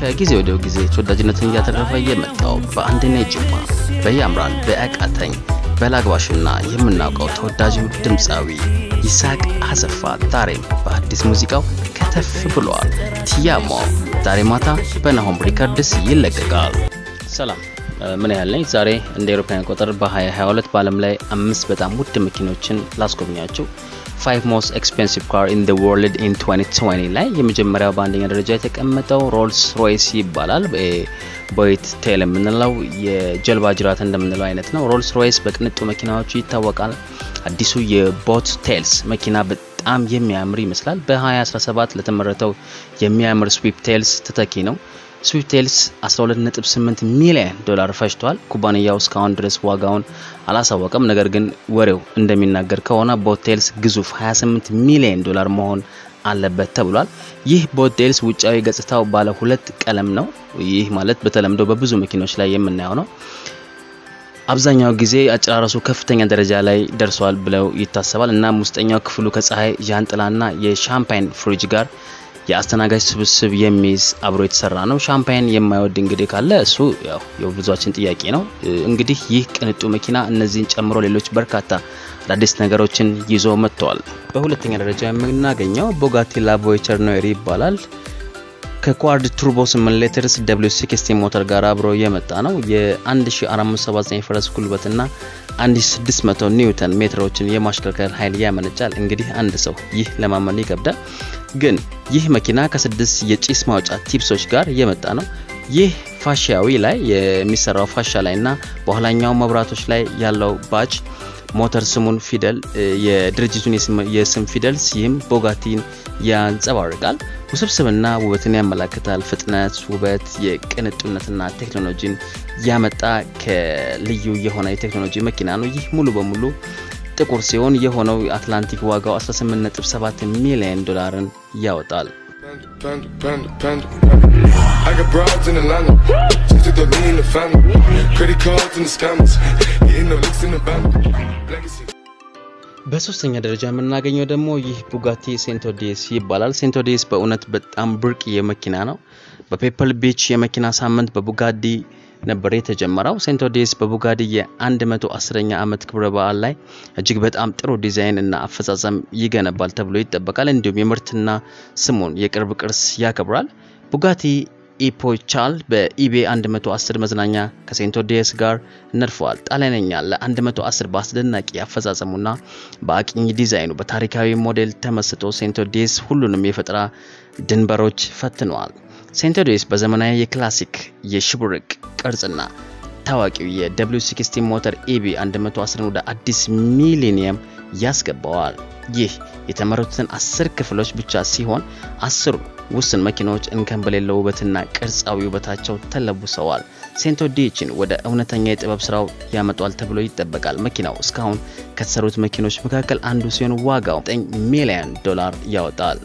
ከጊዜ ወደ ጊዜ ተወዳጅነትን እያተረፈ የመጣው በአንድኔ ጅማ፣ በያምራን፣ በአቃተኝ፣ በላግባሽና የምናውቀው ተወዳጁ ድምፃዊ ይስሐቅ አሰፋ ዛሬም በአዲስ ሙዚቃው ከተፍ ብለዋል። ቲያሞ ዛሬ ማታ በናሆም ሪከርድስ ይለቀቃል። ሰላም ምን ያህል ነኝ? ዛሬ እንደ አውሮፓውያን አቆጣጠር በ2022 በዓለም ላይ አምስት በጣም ውድ መኪኖችን ላስጎብኛችሁ። ፋይቭ ሞስት ኤክስፔንሲቭ ካር ኢን ዘ ወርልድ ኢን 2020 ላይ የመጀመሪያው በአንደኛ ደረጃ የተቀመጠው ሮልስ ሮይስ ይባላል። ቦይት ቴል የምንለው የጀልባ ጅራት እንደምንለው አይነት ነው። ሮልስ ሮይስ በቅንጡ መኪናዎቹ ይታወቃል። አዲሱ የቦት ቴልስ መኪና በጣም የሚያምር ይመስላል። በ2017 ለተመረተው የሚያምር ስዊፕ ቴልስ ተተኪ ነው። ስዊፍቴልስ 12.8 ሚሊዮን ዶላር ፈጅቷል። ኩባንያው እስካሁን ድረስ ዋጋውን አላሳወቀም። ነገር ግን ወሬው እንደሚናገር ከሆነ ቦቴልስ ግዙፍ 28 ሚሊዮን ዶላር መሆን አለበት ተብሏል። ይህ ቦቴልስ ውጫዊ ገጽታው ባለ ሁለት ቀለም ነው። ይህ ማለት በተለምዶ በብዙ መኪኖች ላይ የምናየው ነው። አብዛኛው ጊዜ አጨራረሱ ከፍተኛ ደረጃ ላይ ደርሷል ብለው ይታሰባል። እናም ውስጠኛው ክፍሉ ከፀሐይ ዣንጥላና የሻምፓይን ፍሪጅ ጋር የአስተናጋጅ ስብስብ የሚይዝ አብሮ የተሰራ ነው። ሻምፓይን የማይወድ እንግዲህ ካለ እሱ ያው የብዙዎቻችን ጥያቄ ነው። እንግዲህ ይህ ቅንጡ መኪና እነዚህን ጨምሮ ሌሎች በርካታ አዳዲስ ነገሮችን ይዞ መጥተዋል። በሁለተኛ ደረጃ የምናገኘው ቦጋቲ ላቮይቸር ኖሪ ይባላል። ከኳድ ቱርቦ 8 ሊትርስ ደብሊው 60 ሞተር ጋር አብሮ የመጣ ነው። የ1479 ፈረስ ጉልበትና 1600 ኒውተን ሜትሮችን የማሽከርከር ኃይል ያመነጫል። እንግዲህ አንድ ሰው ይህ ለማመን ይከብዳል። ግን ይህ መኪና ከስድስት የጭስ ማውጫ ቲፕሶች ጋር የመጣ ነው። ይህ ፋሻዊ ላይ የሚሰራው ፋሻ ላይ እና በኋላኛው መብራቶች ላይ ያለው ባጅ ሞተር ስሙን ፊደል የድርጅቱን የስም ፊደል ሲህም ቦጋቲን ያንጸባርቃል። ውስብስብና ውበትን ያመላክታል። ፍጥነት፣ ውበት፣ የቅንጡነትና ቴክኖሎጂን ያመጣ ከልዩ የሆነ የቴክኖሎጂ መኪና ነው። ይህ ሙሉ በሙሉ ጥቁር ሲሆን የሆነው የአትላንቲክ ዋጋው 18.7 ሚሊዮን ዶላርን ያወጣል። በሶስተኛ ደረጃ የምናገኘው ደግሞ ይህ ቡጋቲ ሴንቶዴስ ይባላል። ሴንቶዴስ በእውነት በጣም ብርቅዬ መኪና ነው። በፔፐል ቢች የመኪና ሳምንት በቡጋዲ ነበር የተጀመረው። ሴንቶዴስ በቡጋዲ የ110ኛ ዓመት ክብረ በዓል ላይ እጅግ በጣም ጥሩ ዲዛይን እና አፈጻጸም ይገነባል ተብሎ ይጠበቃል። እንዲሁም የምርትና ስሙን የቅርብ ቅርስ ያከብራል። ቡጋቲ ኢፖቻል በኢቤ 110 መዝናኛ ከሴንቶዴስ ጋር ነድፈዋል። ጣሊያነኛ ለ110 በአስደናቂ አፈጻጸሙና በአቅኝ ዲዛይኑ በታሪካዊ ሞዴል ተመስጦ ሴንቶዴስ ሁሉንም የፈጠራ ድንበሮች ፈትነዋል። ሴንቶዴስ በዘመናዊ የክላሲክ የሽብርቅ ቅርጽና ታዋቂው የደብሊው 60 ሞተር ኢቢ 110 ወደ አዲስ ሚሊኒየም ያስገባዋል። ይህ የተመረቱትን አስር ክፍሎች ብቻ ሲሆን አስሩ ውስን መኪናዎች እንከን በሌለው ውበትና ቅርጻዊ ውበታቸው ተለብሰዋል። ሴንቶዴችን ወደ እውነተኛ የጥበብ ስራው ያመጧል ተብሎ ይጠበቃል። መኪናው እስካሁን ከተሰሩት መኪኖች መካከል አንዱ ሲሆን ዋጋው 9 ሚሊዮን ዶላር ያወጣል።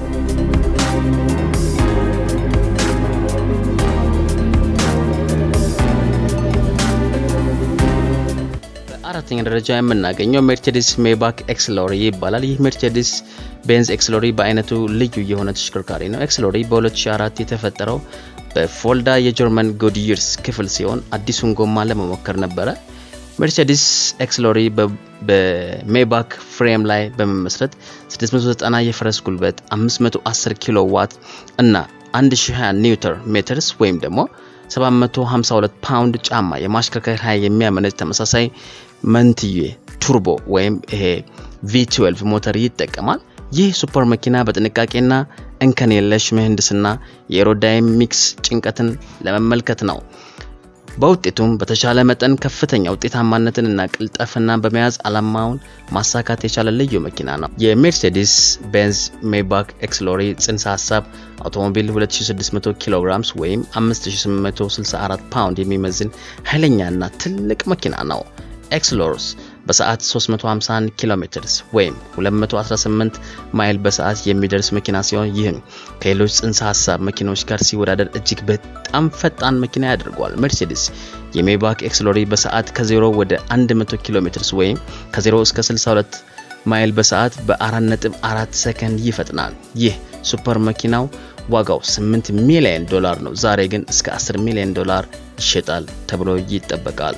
አራተኛ ደረጃ የምናገኘው ሜርሴዲስ ሜባክ ኤክስሎሪ ይባላል። ይህ ሜርሴዲስ ቤንዝ ኤክስሎሪ በአይነቱ ልዩ የሆነ ተሽከርካሪ ነው። ኤክስሎሪ በ2004 የተፈጠረው በፎልዳ የጀርመን ጎድይርስ ክፍል ሲሆን አዲሱን ጎማ ለመሞከር ነበረ። ሜርሴዲስ ኤክስሎሪ በሜባክ ፍሬም ላይ በመመስረት 690 የፈረስ ጉልበት፣ 510 ኪሎ ዋት እና 1020 ኒውተን ሜትርስ ወይም ደግሞ 752 ፓውንድ ጫማ የማሽከርከር ኃይል የሚያመነጭ ተመሳሳይ መንትዬ ቱርቦ ወይም ይሄ ቪ12 ሞተር ይጠቀማል። ይህ ሱፐር መኪና በጥንቃቄና እንከን የለሽ ምህንድስና የኤሮዳይናሚክስ ጭንቀትን ለመመልከት ነው። በውጤቱም በተሻለ መጠን ከፍተኛ ውጤታማነትን እና ቅልጠፍና በመያዝ ዓላማውን ማሳካት የቻለ ልዩ መኪና ነው። የሜርሴዲስ ቤንዝ ሜባክ ኤክስሎሪ ጽንሰ ሀሳብ አውቶሞቢል 2600 ኪሎ ግራምስ ወይም 5864 ፓውንድ የሚመዝን ኃይለኛና ትልቅ መኪና ነው። ኤክስሎርስ በሰዓት 351 ኪሎ ሜትርስ ወይም 218 ማይል በሰዓት የሚደርስ መኪና ሲሆን ይህም ከሌሎች ጽንሰ ሀሳብ መኪናዎች ጋር ሲወዳደር እጅግ በጣም ፈጣን መኪና ያደርገዋል። ሜርሴዲስ የሜባክ ኤክስሎሪ በሰዓት ከ0 ወደ 100 ኪሎ ሜትርስ ወይም ከ0 እስከ 62 ማይል በሰዓት በ4.4 ሰከንድ ይፈጥናል። ይህ ሱፐር መኪናው ዋጋው 8 ሚሊዮን ዶላር ነው። ዛሬ ግን እስከ 10 ሚሊዮን ዶላር ይሸጣል ተብሎ ይጠበቃል።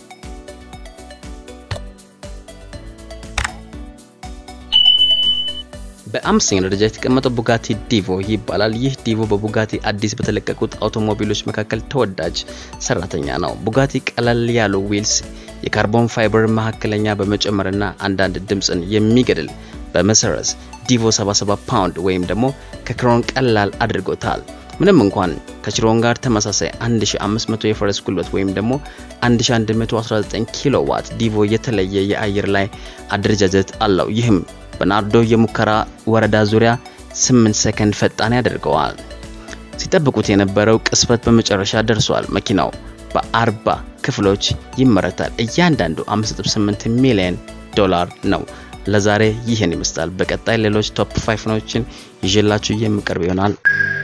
በአምስተኛ ደረጃ የተቀመጠው ቡጋቲ ዲቮ ይባላል። ይህ ዲቮ በቡጋቲ አዲስ በተለቀቁት አውቶሞቢሎች መካከል ተወዳጅ ሰራተኛ ነው። ቡጋቲ ቀለል ያሉ ዊልስ፣ የካርቦን ፋይበር መካከለኛ በመጨመርና አንዳንድ ድምፅን የሚገድል በመሰረዝ ዲቮ 77 ፓውንድ ወይም ደግሞ ከክሮን ቀላል አድርጎታል። ምንም እንኳን ከችሮን ጋር ተመሳሳይ 1500 የፈረስ ጉልበት ወይም ደግሞ 1119 ኪሎ ዋት ዲቮ የተለየ የአየር ላይ አደረጃጀት አለው። ይህም በናርዶ የሙከራ ወረዳ ዙሪያ 8 ሰከንድ ፈጣን ያደርገዋል። ሲጠብቁት የነበረው ቅስበት በመጨረሻ ደርሷል። መኪናው በ40 ክፍሎች ይመረታል። እያንዳንዱ 5.8 ሚሊዮን ዶላር ነው። ለዛሬ ይህን ይመስላል። በቀጣይ ሌሎች ቶፕ ፋይቭ ኖችን ይዤላችሁ የምቀርብ ይሆናል።